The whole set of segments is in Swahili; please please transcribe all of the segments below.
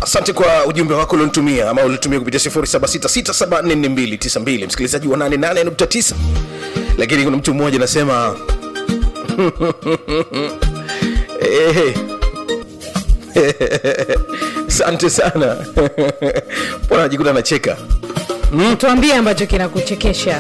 asante kwa ujumbe wako ulionitumia ama ulitumia kupitia 0766744292 msikilizaji wa 88.9 lakini kuna mtu mmoja anasema Eh. asante sana mbona najikuta nacheka tuambie ambacho kinakuchekesha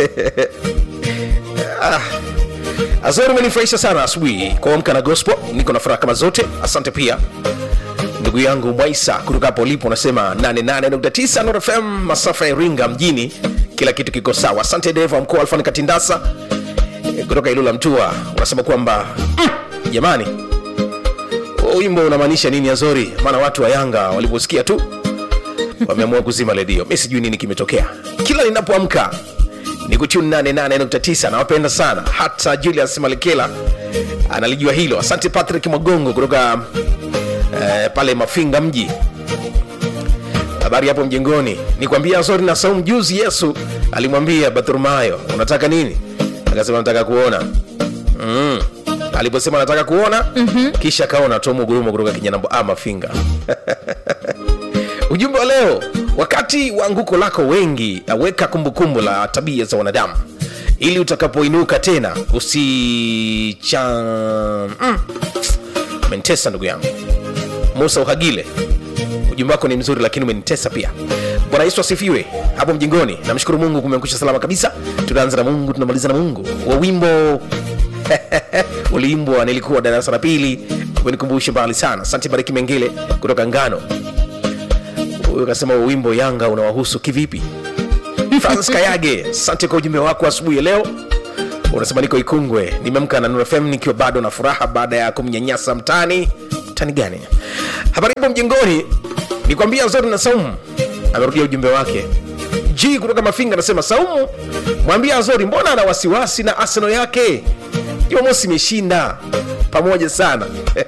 azori umenifurahisha sana asubuhi kuamka na gospel niko na furaha kama zote asante pia ndugu yangu mwaisa kutoka hapo ulipo unasema 88.9 Nord fm masafa ya iringa mjini kila kitu kiko sawa asante deva mkuu alfani katindasa eh, kutoka ilula mtua unasema kwamba mm, jamani huo wimbo unamaanisha nini azori maana watu wa yanga waliposikia tu wameamua kuzima redio mi sijui nini kimetokea kila ninapoamka ni kutune 88.9 nawapenda sana hata julius malekela analijua hilo asante patrick magongo kutoka eh, pale mafinga mji habari hapo mjengoni nikwambia zori na saumu juzi yesu alimwambia bartholomayo unataka nini akasema nataka kuona mm. aliposema nataka kuona mm-hmm. kisha akaona tomu gurumo kutoka kinyanambo a mafinga ujumbe wa leo wakati wa anguko lako wengi aweka kumbukumbu la tabia za wanadamu ili utakapoinuka tena usicha mm. mentesa ndugu yangu musa uhagile ujumbe wako ni mzuri lakini umenitesa pia bwana yesu asifiwe hapo mjingoni namshukuru mungu kumeangusha salama kabisa tunaanza na mungu tunamaliza na mungu wa wimbo uliimbwa nilikuwa darasa la pili umenikumbusha mbali sana asante bariki mengele kutoka ngano huyu akasema wa wimbo yanga unawahusu kivipi frans kayage asante kwa ujumbe wako asubuhi ya leo unasema niko ikungwe nimeamka na Nuru fm nikiwa bado na furaha baada ya kumnyanyasa mtani mtani gani habari ipo mjengoni nikwambia zote na saumu amerudia ujumbe wake g kutoka mafinga anasema saumu mwambia azori mbona ana wasiwasi na arsenal yake jumamosi imeshinda pamoja sana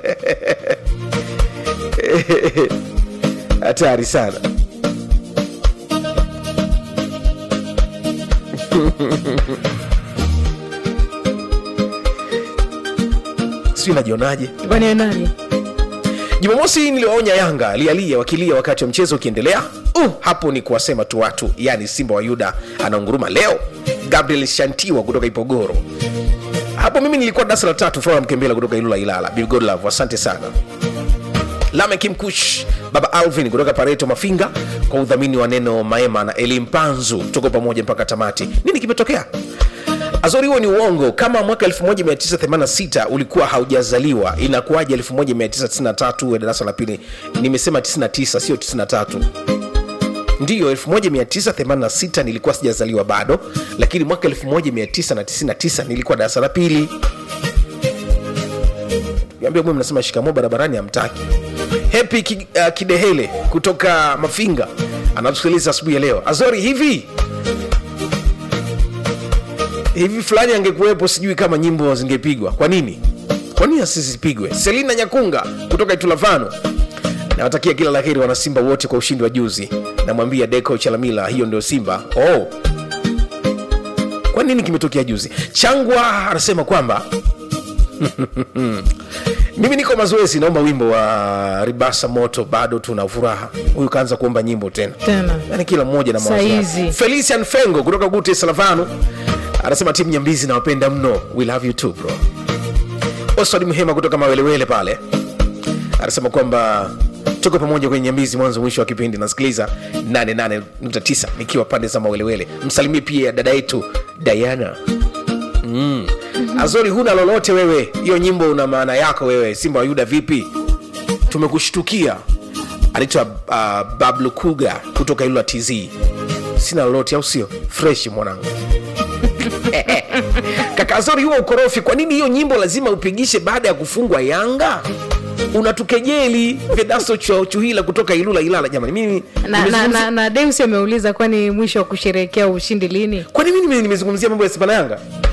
hatari sana sijui najionaje kwani nani jumamosi niliwaonya yanga lialia wakilia wakati wa mchezo ukiendelea uh, hapo ni kuwasema tu watu yani simba wa yuda anaunguruma leo gabriel shantiwa kutoka ipogoro hapo mimi nilikuwa darasa la tatu flora mkembela kutoka ilula ilala Bill Godlove, asante sana lamek mkush baba alvin kutoka pareto mafinga kwa udhamini wa neno maema na eli mpanzu tuko pamoja mpaka tamati nini kimetokea azori huo ni uongo kama mwaka 1986 ulikuwa haujazaliwa inakuwaje 1993 uwe darasa la pili nimesema 99 sio 93 ndiyo 1986 nilikuwa sijazaliwa bado lakini mwaka 1999 nilikuwa darasa la pili ambia mwe mnasema shikamo barabarani amtaki hepi ki, uh, kidehele kutoka mafinga anatusikiliza asubuhi ya leo azori hivi hivi fulani angekuwepo sijui kama nyimbo zingepigwa kwa nini kwa nini asizipigwe selina nyakunga kutoka itulavano nawatakia kila laheri wanasimba wote kwa ushindi wa juzi namwambia deco chalamila hiyo ndio simba oh. kwa nini kimetokea juzi changwa anasema kwamba mimi niko mazoezi naomba wimbo wa ribasa moto bado tuna furaha huyu kaanza kuomba nyimbo tena tena yani kila mmoja na mawazo yake. Saizi. felician fengo kutoka gute salavano anasema timu nyambizi nawapenda mno we love you too bro oswald mhema kutoka mawelewele pale anasema kwamba tuko pamoja kwenye nyambizi mwanzo mwisho wa kipindi nasikiliza 88.9 nikiwa pande za mawelewele msalimie pia dada yetu diana mm. azori huna lolote wewe hiyo nyimbo una maana yako wewe simba wa yuda vipi tumekushtukia anaitwa uh, bablu kuga kutoka ilula tz sina lolote au sio fresh mwanangu kaka azori huo ukorofi kwa nini hiyo nyimbo lazima upigishe baada ya kufungwa yanga unatukejeli vedaso Chu- chuhila kutoka ilula ilala jamani mimi na, na, nimezungumzia- na, na deus ameuliza kwani mwisho wa kusherehekea ushindi lini kwani mimi nime- nimezungumzia mambo ya simba na yanga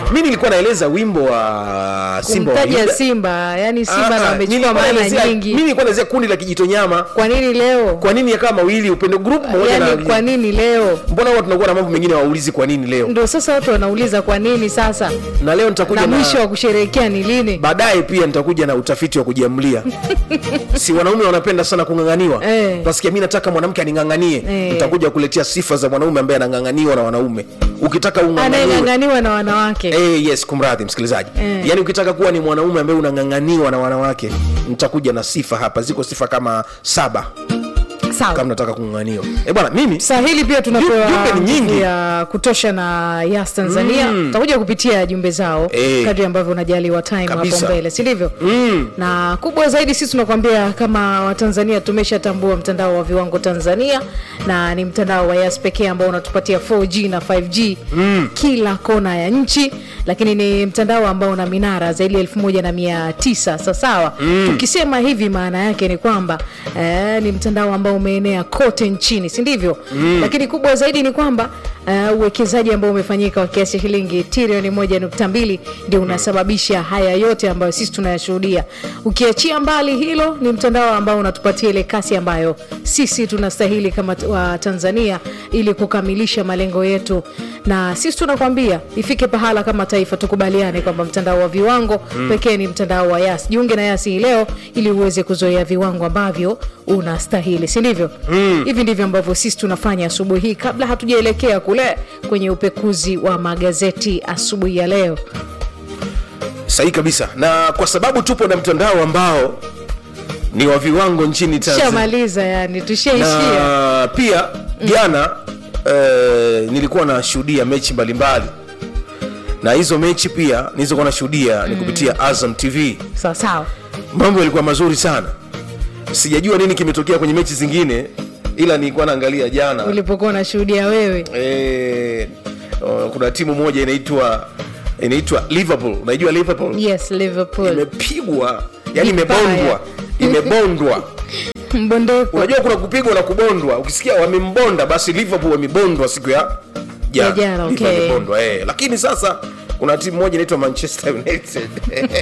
mi nilikuwa naeleza wimbo wa simba wa kumtaja Yuda. simba yani simba Ah, na ah, wamechukua nilikuwa maana naelezea- mi nyingi nilikuwa naelezea kundi la kijitonyama kwa nini leo kwa nini yakaa mawili upendo group moja yani kwa na nini leo mbona huwa tunakuwa na mambo mengine waulizi kwa nini leo ndo sasa watu wanauliza kwa nini sasa na leo nitakuja na na, mwisho wa kusherehekea ni lini baadaye pia nitakuja na utafiti wa kujiamlia si wanaume wanapenda sana kung'ang'aniwa Eh. utasikia mi nataka mwanamke aning'ang'anie Eh. nitakuja kuletea sifa za mwanaume ambaye anang'ang'aniwa na wanaume ukitaka ung'ang'aniwe anayeng'ang'aniwa na wanawake Eh, yes kumradhi msikilizaji Eh. yaani ukitaka kuwa ni mwanaume ambaye unang'ang'aniwa na wanawake nitakuja na sifa hapa ziko sifa kama saba kama sawa nataka kung'ang'aniwa eh bwana mimi sahili pia tunapewa Jumbe ni nyingi. nguvu ya kutosha na yas tanzania tutakuja kupitia jumbe zao Eh. kadri ambavyo unajaliwa time hapo Kabisa. mbele si ndivyo mm. na kubwa zaidi sisi tunakwambia kama watanzania tumeshatambua mtandao wa viwango tanzania na ni mtandao wa yas pekee ambao unatupatia 4g na 5g mm. kila kona ya nchi lakini ni mtandao ambao una minara zaidi ya 1900 sawasawa mm. tukisema hivi maana yake ni kwamba eh, ni mtandao ambao umeenea kote nchini si ndivyo mm. lakini kubwa zaidi ni kwamba uh, uwekezaji ambao umefanyika wa kiasi cha shilingi trilioni moja nukta mbili ndio unasababisha haya yote ambayo sisi tunayashuhudia ukiachia mbali hilo ni mtandao ambao unatupatia ile kasi ambayo sisi tunastahili kama t- wa tanzania ili kukamilisha malengo yetu na sisi tunakwambia ifike pahala kama taifa tukubaliane kwamba mtandao wa viwango mm. pekee ni mtandao wa yas jiunge na yasi hii leo ili uweze kuzoea viwango ambavyo unastahili si ndivyo mm. hivi ndivyo ambavyo sisi tunafanya asubuhi hii kabla hatujaelekea kule kwenye upekuzi wa magazeti asubuhi ya leo sahihi kabisa na kwa sababu tupo na mtandao ambao ni wa viwango nchini tanzania tushamaliza yani tushaishia na pia jana eh, nilikuwa nashuhudia mechi mbalimbali na hizo mechi pia nilizokuwa nashuhudia ni kupitia azam tv sawa sawa mambo yalikuwa mazuri sana sijajua nini kimetokea kwenye mechi zingine ila nilikuwa naangalia jana ulipokuwa unashuhudia wewe eh, uh, kuna timu moja inaitwa inaitwa liverpool unaijua liverpool yes liverpool imepigwa yani Vibaya. imebondwa imebondwa mbondeko unajua kuna kupigwa na kubondwa ukisikia wamembonda basi liverpool wamebondwa siku ya Ya jana, Liverpool okay. wamebondwa, eh. lakini sasa kuna timu moja inaitwa manchester united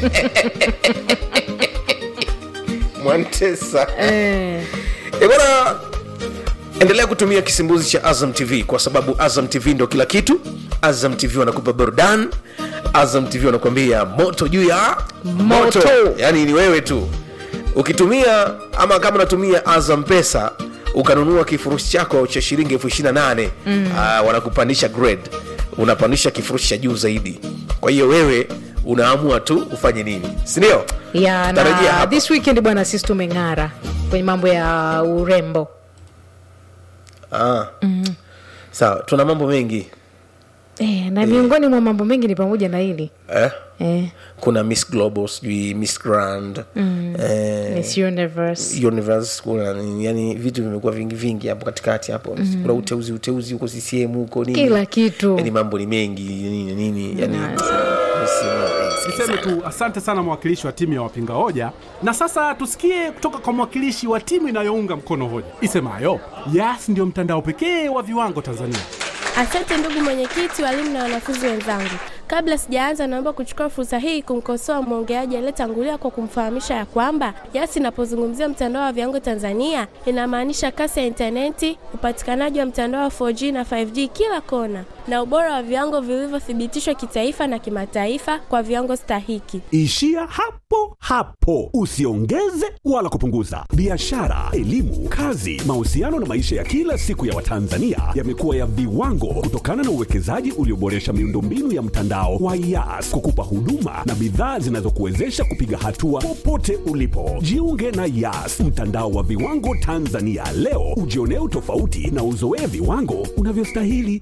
mwantesa eh, Eh, bwana endelea kutumia kisimbuzi cha azam tv kwa sababu azam tv ndo kila kitu azam tv wanakupa burdan azam tv wanakuambia moto juu ya Moto. yaani ni wewe tu ukitumia ama kama unatumia azam pesa ukanunua kifurushi chako cha shilingi elfu ishiri na nane mm. wanakupandisha grade unapandisha kifurushi cha juu zaidi kwa hiyo wewe unaamua tu ufanye nini sindio ya Tarajia na hapa. this weekend bwana sisi tumeng'ara kwenye mambo ya urembo ah. sawa tuna mambo mengi eh, na miongoni mwa mambo mengi ni pamoja na hili eh? eh, kuna miss global sijui miss grand mm. eh, Miss Universe. universe kuna nini, yani vitu vimekuwa vingi vingi hapo katikati hapo mm. kuna uteuzi uteuzi huko ccm huko nini kila kitu yani mambo ni mengi nini nini yani Na- Niseme tu asante sana mwakilishi wa timu ya wapinga hoja, na sasa tusikie kutoka kwa mwakilishi wa timu inayounga mkono hoja isemayo Yas ndio mtandao pekee wa viwango Tanzania. Asante ndugu mwenyekiti, walimu na wanafunzi wenzangu. Kabla sijaanza, naomba kuchukua fursa hii kumkosoa mwongeaji aliyetangulia kwa kumfahamisha ya kwamba Yas inapozungumzia mtandao wa viwango Tanzania inamaanisha kasi ya intaneti, upatikanaji wa mtandao wa 4G na 5G kila kona, na ubora wa viwango vilivyothibitishwa kitaifa na kimataifa kwa viwango stahiki. Ishia hapo hapo, usiongeze wala kupunguza. Biashara, elimu, kazi, mahusiano na maisha ya kila siku ya Watanzania yamekuwa ya viwango kutokana na uwekezaji ulioboresha miundombinu ya mtandao wa Yas kukupa huduma na bidhaa zinazokuwezesha kupiga hatua popote ulipo. Jiunge na Yas, mtandao wa viwango Tanzania leo, ujionee utofauti na uzoee viwango unavyostahili.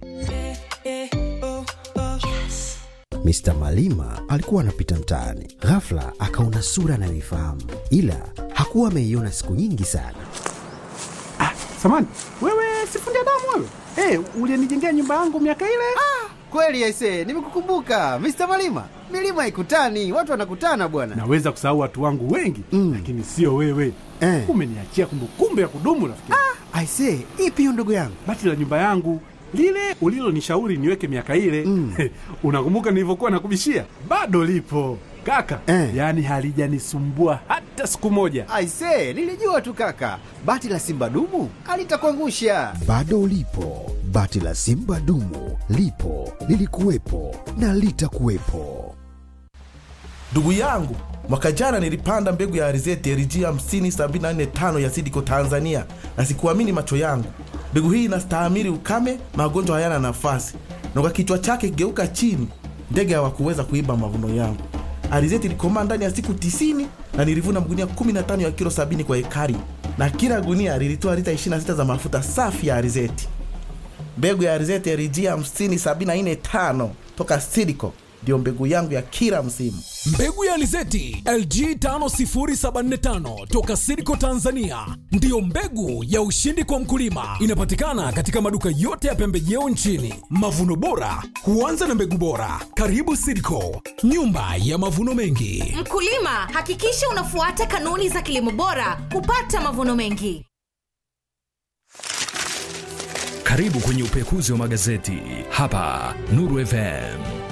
Mr. Malima alikuwa anapita mtaani, ghafla akaona sura anayoifahamu, ila hakuwa ameiona siku nyingi sana. Samani wewe, sifundi damu wewe, hey, ulienijengea nyumba yangu miaka ile. Kweli aise, nimekukumbuka Mr. Malima. Milima haikutani, watu wanakutana bwana. Naweza kusahau watu wangu wengi mm, lakini sio wewe Eh. Umeniachia kumbukumbu ya kudumu rafiki. Aise, ipi hiyo ndugu yangu? Bati la nyumba yangu lile ulilonishauri niweke miaka ile mm. unakumbuka nilivyokuwa nakubishia bado lipo kaka Eh. yaani halijanisumbua hata siku moja Aise, nilijua tu kaka, bati la simba dumu alitakuangusha. Bado lipo bati la Simba dumu, lipo lilikuwepo na litakuwepo. Ndugu yangu, mwaka jana nilipanda mbegu ya alizeti LG 50745 ya Sidiko Tanzania, na sikuamini macho yangu. Mbegu hii inastahimili ukame, magonjwa hayana nafasi, na kwa kichwa chake kigeuka chini, ndege hawakuweza kuiba mavuno yangu. Alizeti ilikomaa ndani ya siku 90 na nilivuna magunia 15 ya kilo 70 kwa ekari, na kila gunia lilitoa lita 26 za mafuta safi ya alizeti. Mbegu ya alizeti LG 50745 toka Sidiko ndio mbegu yangu ya kila msimu. Mbegu ya alizeti LG 50745 toka Sidco Tanzania ndiyo mbegu ya ushindi kwa mkulima. Inapatikana katika maduka yote ya pembejeo nchini. Mavuno bora huanza na mbegu bora. Karibu Sidco, nyumba ya mavuno mengi. Mkulima, hakikisha unafuata kanuni za kilimo bora kupata mavuno mengi. Karibu kwenye upekuzi wa magazeti hapa Nuru FM.